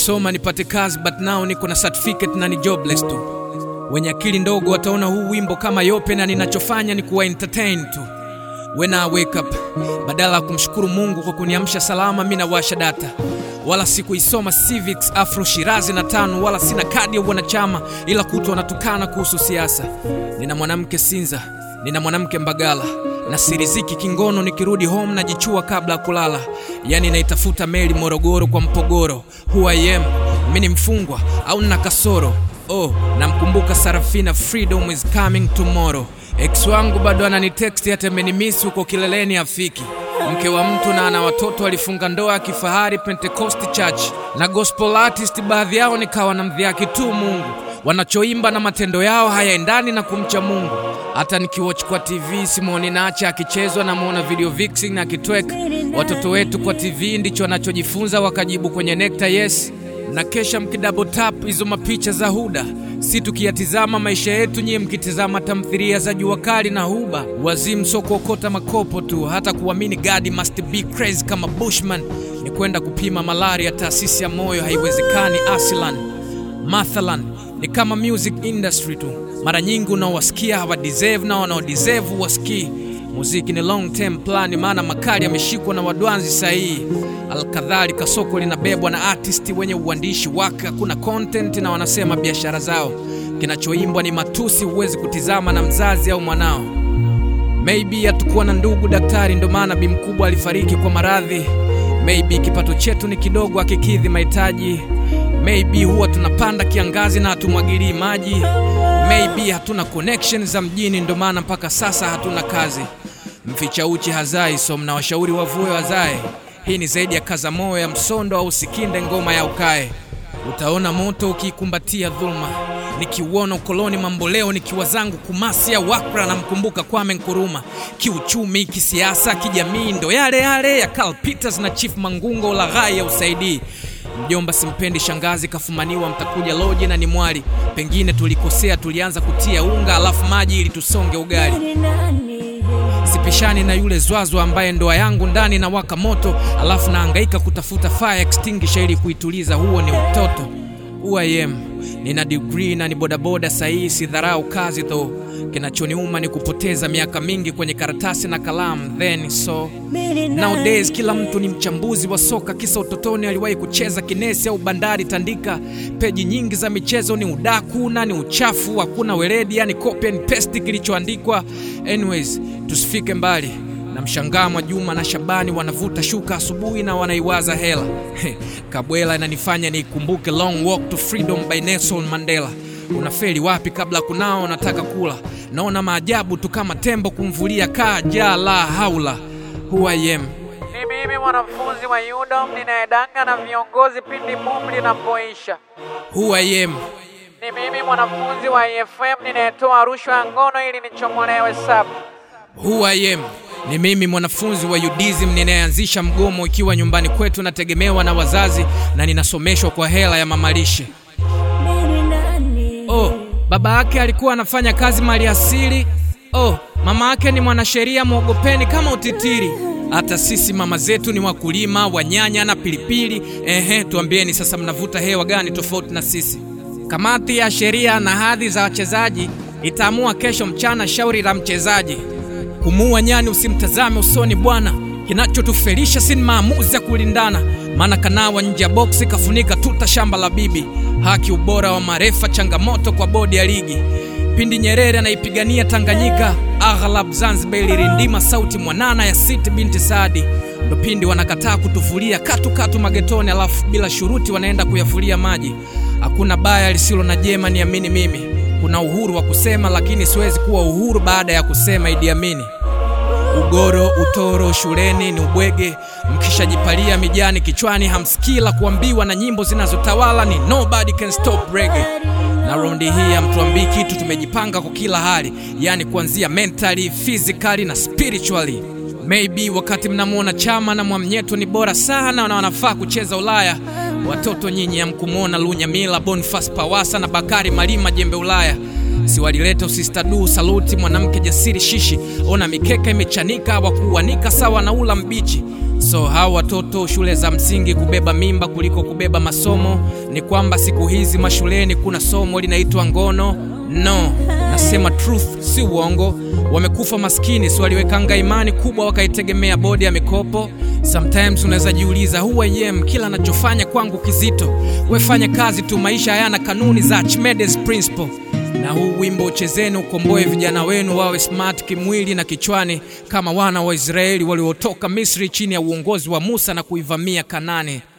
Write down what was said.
nilisoma nipate kazi but now niko na certificate na ni jobless tu. Wenye akili ndogo wataona huu wimbo kama yope, na ninachofanya ni kuwa entertain tu. When I wake up, badala ya kumshukuru Mungu kwa kuniamsha salama, mi nawasha data wala sikuisoma civics afro shirazi na tano wala sina kadi ya wanachama ila kutu wanatukana kuhusu siasa nina mwanamke sinza nina mwanamke mbagala na siriziki kingono nikirudi home najichua kabla ya kulala yani naitafuta meli morogoro kwa mpogoro who I am mi ni mfungwa au nina kasoro oh namkumbuka sarafina freedom is coming tomorrow ex wangu bado ananitext hata amenimisi huko kileleni afiki mke wa mtu na ana watoto alifunga ndoa ya kifahari Pentecost Church na gospel artist, baadhi yao nikawa na mdhiaki tu Mungu, wanachoimba na matendo yao hayaendani na kumcha Mungu. Hata nikiwatch kwa TV Simoni Nacha akichezwa na muona video vixen akitwek. Watoto wetu kwa TV ndicho wanachojifunza, wakajibu kwenye nekta yes na kesha mkidouble tap hizo mapicha za Huda, si tukiyatizama maisha yetu, nyie mkitizama tamthilia za jua kali na Huba. Wazimu sio kuokota makopo tu, hata kuamini God must be crazy kama Bushman ni kwenda kupima malaria taasisi ya moyo, haiwezekani asilan. Mathalan ni kama music industry tu, mara nyingi unaowasikia hawa deserve na wanaodeserve wasikii Muziki ni long term plan, maana makali yameshikwa na wadwanzi sahihi. Alkadhalika, soko linabebwa na artist wenye uandishi wake, hakuna content na wanasema biashara zao. Kinachoimbwa ni matusi, huwezi kutizama na mzazi au mwanao. Maybe hatukuwa na ndugu daktari, ndo maana bi mkubwa alifariki kwa maradhi. Maybe kipato chetu ni kidogo, akikidhi mahitaji. Maybe huwa tunapanda kiangazi na hatumwagilii maji. Maybe hatuna connection za mjini, ndo maana mpaka sasa hatuna kazi. Mficha uchi hazai, so mnawashauri wavue wazae. Hii ni zaidi ya kaza moyo ya msondo au sikinde ngoma ya ukae. Utaona moto ukiikumbatia dhuluma, nikiuona ukoloni mamboleo, nikiwa zangu Kumasi ya Wakra, namkumbuka Kwame Nkuruma. Kiuchumi, kisiasa, kijamii, ndo yale yale ya Karl Peters na Chief Mangungo, ulaghai ya usaidii Mjomba simpendi, shangazi kafumaniwa, mtakuja loje na ni mwali. Pengine tulikosea, tulianza kutia unga alafu maji ili tusonge ugali. Sipishani na yule zwazwa ambaye ndoa yangu ndani na waka moto, alafu naangaika kutafuta fire extinguisher ili kuituliza. Huo ni utoto. Who I am. Nina degree na ni bodaboda sahihi, sidharau kazi tho. Kinachoniuma ni kupoteza miaka mingi kwenye karatasi na kalamu. Then so nowadays kila mtu ni mchambuzi wa soka, kisa utotoni aliwahi kucheza kinesi au bandari tandika. Peji nyingi za michezo ni udaku na ni uchafu, hakuna weledi, yani copy and paste kilichoandikwa. Anyways, tusifike mbali na mshangaa Mwajuma na Shabani wanavuta shuka asubuhi na wanaiwaza hela. Kabwela inanifanya niikumbuke Long Walk to Freedom by Nelson Mandela. Unafeli wapi kabla kunao unataka kula? Naona maajabu tu kama tembo kumvulia kaa jaa la haula. Who I am. Ni mimi mwanafunzi wa UDOM ninayedanga na viongozi pindi boom linapoisha. Who I am. Ni mimi mwanafunzi wa EFM ninayetoa rushwa ya ngono ili nichomolewe sabu. Who I am. Ni mimi mwanafunzi wa UDISM ninayeanzisha mgomo ikiwa nyumbani kwetu nategemewa na wazazi na ninasomeshwa kwa hela ya mamalishe. Oh, baba yake alikuwa anafanya kazi mali asili. Oh, mama yake ni mwanasheria, mwogopeni kama utitiri. Hata sisi mama zetu ni wakulima wa nyanya na pilipili. Ehe, tuambieni sasa, mnavuta hewa gani tofauti na sisi? Kamati ya sheria na hadhi za wachezaji itaamua kesho mchana shauri la mchezaji. Kumuua nyani usimtazame usoni bwana, kinachotufelisha si maamuzi ya kulindana, maana kanawa nje ya boksi kafunika tuta shamba la bibi. Haki, ubora wa marefa, changamoto kwa bodi ya ligi. Pindi Nyerere anaipigania Tanganyika, aghlab Zanzibar ilirindima sauti mwanana ya Siti binti Saadi. Ndo pindi wanakataa kutufulia katu katu magetoni, alafu bila shuruti wanaenda kuyafulia maji. Hakuna baya lisilo na jema, niamini mimi. Kuna uhuru wa kusema, lakini siwezi kuwa uhuru baada ya kusema Idi Amini. Ugoro utoro shuleni ni ubwege, mkishajipalia mijani kichwani hamsikii la kuambiwa, na nyimbo zinazotawala ni nobody can stop reggae. Na raundi hii hamtuambii kitu, tumejipanga kwa kila hali, yani kuanzia mentally, physically na spiritually. Maybe wakati mnamwona Chama na Mwamnyeto ni bora sana na wanafaa kucheza Ulaya, watoto nyinyi hamkumwona Lunyamila, Boniface Pawasa na Bakari Malima jembe Ulaya siwalileta usistadu saluti mwanamke jasiri shishi ona mikeka imechanika wakuanika sawa na ula mbichi So hawa watoto shule za msingi kubeba mimba kuliko kubeba masomo. Ni kwamba siku hizi mashuleni kuna somo linaitwa ngono? No, nasema truth, si uongo. Wamekufa maskini, si waliwekanga imani kubwa wakaitegemea bodi ya mikopo. Sometimes unaweza jiuliza who I am, kila anachofanya kwangu kizito. Wefanye kazi tu, maisha hayana kanuni za Archimedes principle na huu wimbo uchezeni ukomboe vijana wenu wawe smart kimwili na kichwani kama wana wa Israeli waliotoka Misri chini ya uongozi wa Musa na kuivamia Kanani.